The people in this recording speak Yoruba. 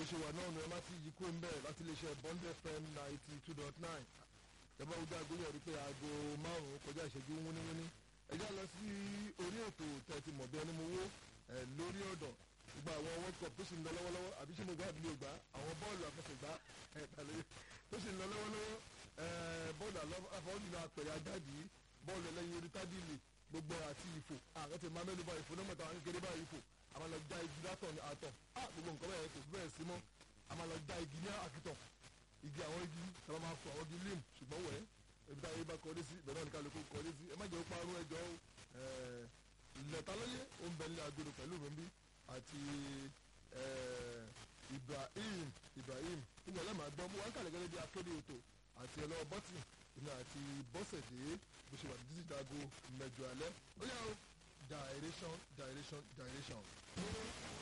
ṣe wà náà ni ẹ má ti yí kó ń bẹ̀ láti iléeṣẹ́ Bond FM ninety two dot nine ìjọba ojú agolo rí pé aago márùn-ún kọjá ìṣẹ́jú wúníwúní ẹ já lọ sí orí ètò tẹ̀tí mọ̀bí ẹni mo wó lórí ọ̀dọ̀ gbogbo àwọn world cup tó sì ń lọ lọ́wọ́lọ́wọ́ àbí ṣé mo gbá àbí mi ò gbá àwọn bọ́ọ̀lù àfẹsẹ̀gbá tó sì ń lọ lọ́wọ́lọ́wọ́ bọ́ọ̀lù àfọwọ́dúnrún apẹ̀rẹ̀ ajáde bọ́ọ̀lù ẹlẹ́yin orí tábìlì gbogbo àti ìfò àwọn ti máa mẹ́nu bá ìfò náà mọ̀ta àwọn kékeré bá ìfò àwọn lọ já igi látọ̀ ní àtọ̀ gbogbo nǹkan bẹ́ẹ̀ kò bẹ́ẹ̀ sí mọ́ àwọn lọ já igi ní àkìtọ̀ igi àwọn igi tàbí máa fọ àwọn igi lim ṣùgbọ́n wẹ̀ ebi tá a yé bá kọ́lé sí ìbẹ̀rẹ̀ náà ní kálukú kọ́lé sí ẹ má jẹ́ ó parun ẹjọ́ lẹ́tàlóyè ó ń bẹ ní agbèrò pẹ̀lú mi bí àti Ibrahim Ibrahim ìgbà lẹ́màá gbọ́ mú wọn kàlẹ́ gẹ́gẹ́ bí akéde ètò àti ẹlọ́wọ́ bọ́tì ìmọ̀ àti bọ́sẹ̀dé bó ṣe wà ní títí dago mẹ́jọ alẹ́ ó yà ó direction direction direction.